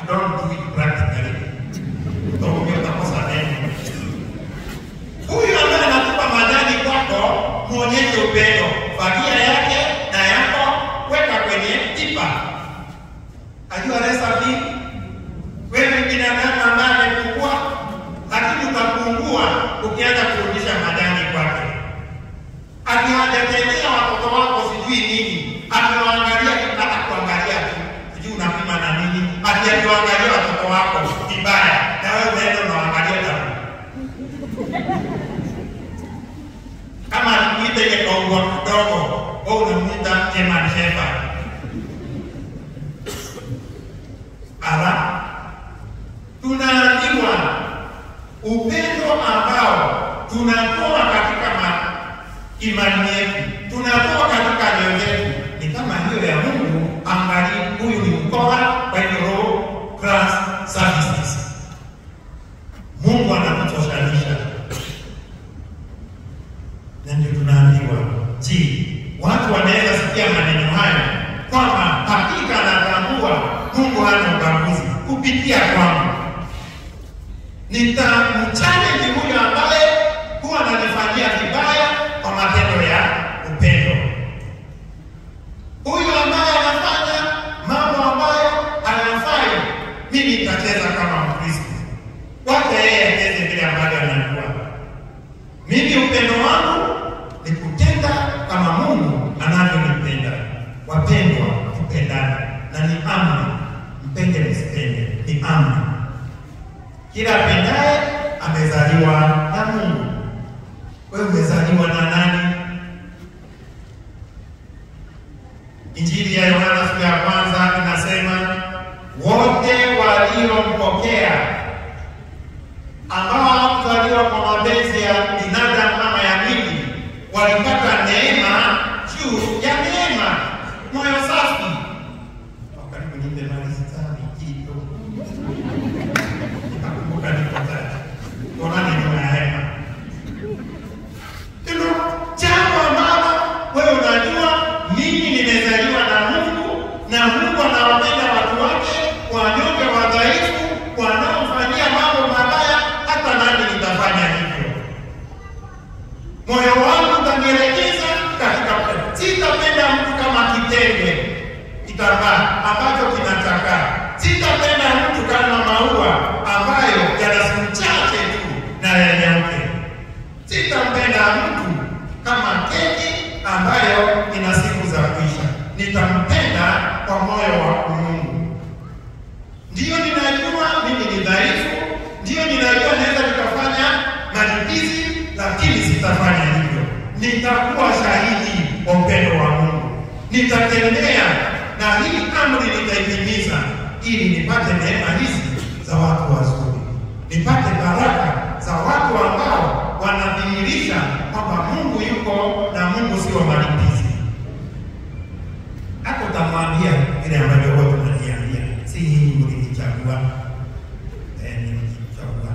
you don't do it practically. Utaumia utakosa neno. Huyu ambaye anakupa majani kwako, muonyeshe upendo. Fagia yake na yako weka kwenye tipa. Ajua recipe. Wewe binadamu ambaye amepungua, lakini utapungua ukianza kurudisha majani kwake. Akiwajatendea watoto wako sijui nini, akiwaangalia hata kuangalia tu, sijui unapima na nini, ati akiwaangalia watoto wako vibaya, na wewe unaenda unaangalia damu kama alikuita ile kaungwa kidogo, wewe unamuita German Shepherd. Ala, tunaambiwa upendo ambao tunatoa katika ma, imani yetu, tunatoa katika nyoyo yetu, ni kama hiyo ya Mungu. Angalia, huyu ni mkoa kwa hivyo Roho Class Services. Mungu anakutoshanisha na ndio tunaambiwa, je, watu wanaweza sikia maneno hayo kwamba hakika anatambua Mungu hana ubaguzi kupitia kwangu. Nitamchallenge huyo ambaye huwa ananifanyia vibaya kwa matendo ya upendo, huyu ambaye anafanya mambo ambayo hayafai, mimi nitacheza kama Mkristo, wacha yeye acheze vile ambavyo anajua. Mimi upendo wangu ni kutenda kama Mungu anavyonipenda. Wapendwa, tupendane, na ni amri, mpende msipende, ni amri. Kila apendaye amezaliwa na Mungu. Wewe umezaliwa na nani? Injili ya Yohana sura ya kwanza inasema wote waliompokea ambao hawakuzaliwa kwa mapenzi ya binadamu ama ya mwili walipata neema juu ya neema. Moyo safi. Wakati nipe mali sitani kitu. Nakumbuka niko tatu. Ona neno ya hema. Hilo jambo ambalo wewe unajua mimi nimezaliwa na Mungu na Mungu anawapenda watu wake wanyonge, wadhaifu, wanaofanyia mambo mabaya, hata nami nitafanya hivyo. Moyo wangu utanielekeza katika upendo. Sitapenda mtu kama kitenge kitambaa ambacho kinachakaa. Sitapenda mtu kama maua ambayo yana siku chache tu na yanyauke. Sitampenda mtu kama keki ambayo ina siku za kuisha. Nitampenda kwa moyo wa Mungu. Ndiyo ninajua mimi ni dhaifu, ndiyo ninajua naweza nikafanya malipizi, lakini sitafanya hivyo. Nitakuwa shahidi wa upendo wa Mungu, nitatembea na hii amri nitaitimiza, ili nipate neema hizi za watu wazuri, nipate baraka za watu ambao wanadhihirisha kwamba Mungu yuko na Mungu sio malipizi. Hapo utamwambia vile ambavyo wote tunaniambia, si nyinyi mlinichagua, eh, nilichagua.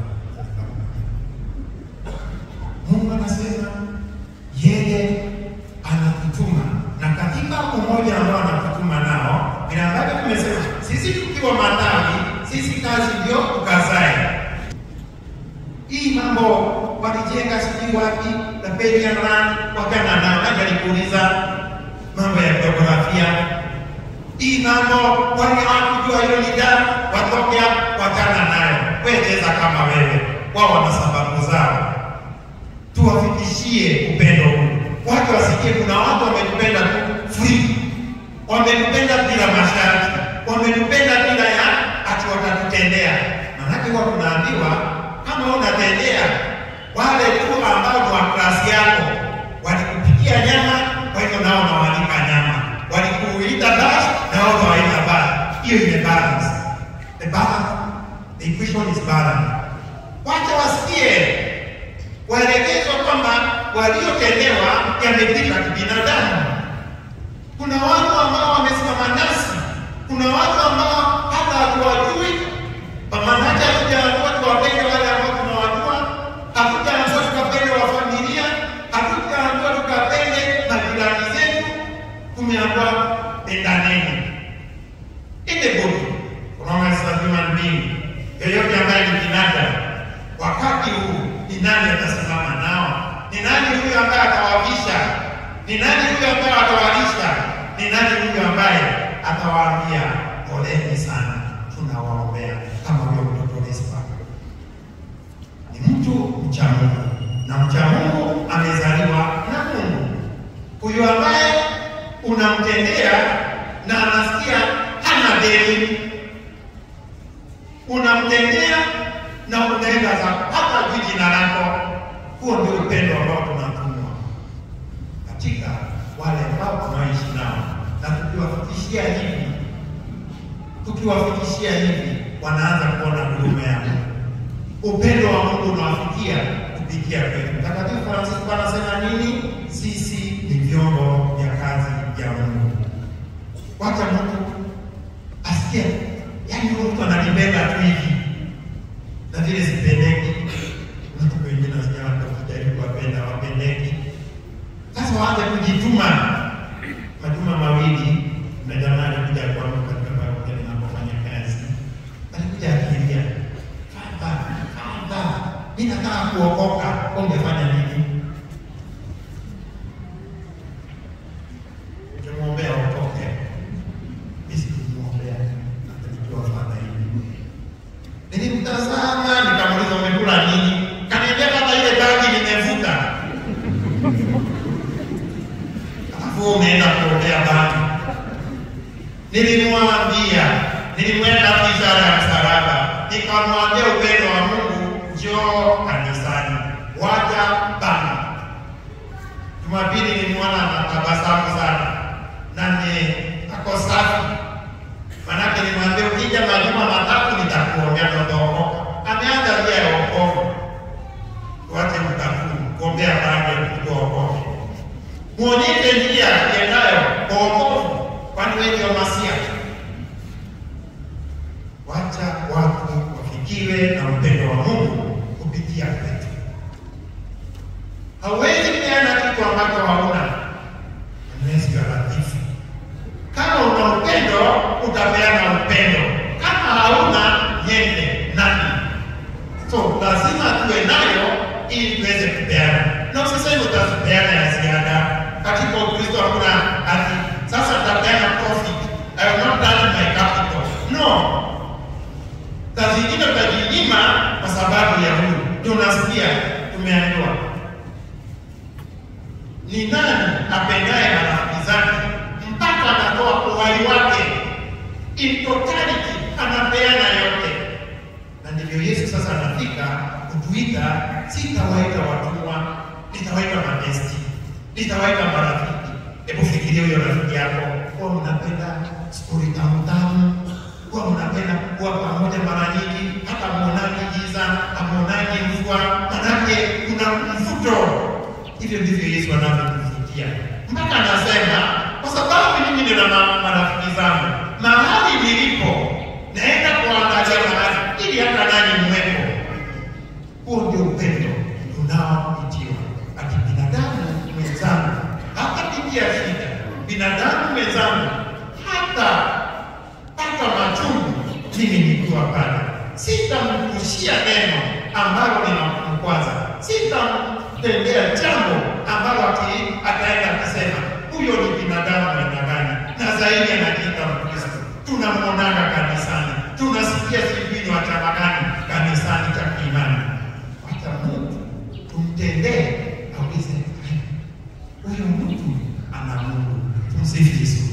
Mungu anasema yeye anakutuma, na katika umoja ambao anakutuma nao, vile ambavyo tumesema sisi tukiwa matawi, sisi kazi ndio tukazae. Hii mambo walijenga sijui wapi na Beliaran wakana nao, naja nikuuliza mambo ya jiografia hii mambo wale hawakujua hilo ni damu, watoke hapo wakana nayo. Wewe cheza kama wewe, wao wana sababu zao. Tuwafikishie upendo huu, watu wasikie kuna watu wametupenda tu free, wametupenda bila masharti, wametupenda bila ya ati watatutendea. Maanake huwa tunaambiwa kama unatendea wale tu ambao ni wa klasi yako, walikupikia nyama, kwa hivyo nao nawalika nyama, walikuita bash, nao nawaita bash. Hiyo ime balance. The balance, the equation is balance. Wacha wasikie waelekezwa kwamba waliotendewa yamepita kibinadamu. Kuna watu ambao wamesimama nasi, kuna watu ambao hata hatuwajui, pamoja hatujaamua tuwapende wale ambao tunawajua, hatujaamua tukapende wa familia, hatujaamua tukapende majirani zetu, tumeamua pendaneni. Ile bodi unaona sasa mbingu, yeyote ambaye ni binadamu, wakati huu ni nani atasimama nao? Ni nani huyo ambaye atawavisha? Ni nani huyo ambaye atawalisha? Ni nani huyo ambaye atawaambia poleni sana, tunawaombea kama huyo mtoto Rispa? Ni mtu mcha Mungu, na mcha Mungu amezaliwa na Mungu. Huyo ambaye unamtendea na anasikia hana deni, unamtendea na unaenda za hata juu jina lako. Huo ndio upendo ambao tunatumwa katika wale ambao tunaishi nao, na tukiwafikishia hivi, tukiwafikishia hivi, wanaanza kuona huruma ya Mungu. Upendo wa Mungu unawafikia kupitia kwetu. Mtakatifu Francisco anasema nini? Sisi ni vyombo vya kazi ya Mungu. Wacha mtu asikie, yaani huyu mtu ananibeba tu hivi na vile sipendeki. Mtu wengine wasikia kujaribu wapenda wapendeki. Sasa waanze kujituma. Majuma mawili na jamaa alikuja kwangu katika parokia ninapofanya kazi, alikuja akilia, Baba, Baba, mimi nataka kuokoka, ungefanya nini? Ukimwombea okoke, mimi sikumwombea, akanijua fadha hivi. Nilimtazama nikamuuliza umekula nini? Kaniambia kama ile bangi nimevuta. Alafu umeenda kuombea bangi. Nilimwambia, nilimwenda ishara ya msalaba, nikamwambia upendo wa Mungu, njoo kanisani, waja bangi. Jumapili nilimwona anatabasamu sana na ni ako safi Manake nimwambia ukija majuma matatu nitakuombea na utaokoka. Ameanza njia ya wokovu. Tuache mtakuu kuombea bangi kutookoke. Muonyeshe njia iendayo kwa wokovu, kwani wengi wa masia. Wacha watu wafikiwe na upendo wa Mungu kupitia kwetu. Hauwezi peana kitu ambacho hauna. Mwezi wa latifu kama una upendo utapeana upendo, kama hauna nyende nani? So lazima tuwe nayo ili tuweze kupeana, na usiseme utapeana ya ziada. Katika Ukristo hakuna ati sasa nitapeana profit, I will not touch my capital. No, saa zingine utajinyima kwa sababu ya huyu. Ndio unasikia tumeambiwa ni nani apendaye marafiki zake mpaka anatoa uhai wake in totality, anapeana yote. Na ndivyo Yesu sasa anafika kutuita, sitawaita watumwa, nitawaita mabesti, nitawaita marafiki. Hebu fikiria huyo rafiki yako, huwa mnapenda stori tamu tamu, huwa mnapenda kuwa pamoja mara nyingi, hata muonani giza, amuonani mvua, manake kuna mvuto. Hivyo ndivyo Yesu anavyotuvutia mpaka anasema kwa sababu mimi nina ma- marafiki zangu mahali nilipo, naenda kuangalia mahali ili hata nanyi mwepo. Huo ndio upendo unaoitiwa ati binadamu mwenzangu hatapitia shida, binadamu mwenzangu hata pata machungu, mimi nikiwa pale, sitamkushia neno ambalo linamkwaza, sitamtendea jambo ambalo ati ataenda kusema huyo ni binadamu aina gani, na zaidi anajiita Mkristo. Tunamwonana kanisani, tunasikia sijui ni wa chama gani kanisani cha kiimani. Wacha Mungu tumtendee, aulize huyo mtu ana Mungu. Tumsifu Yesu.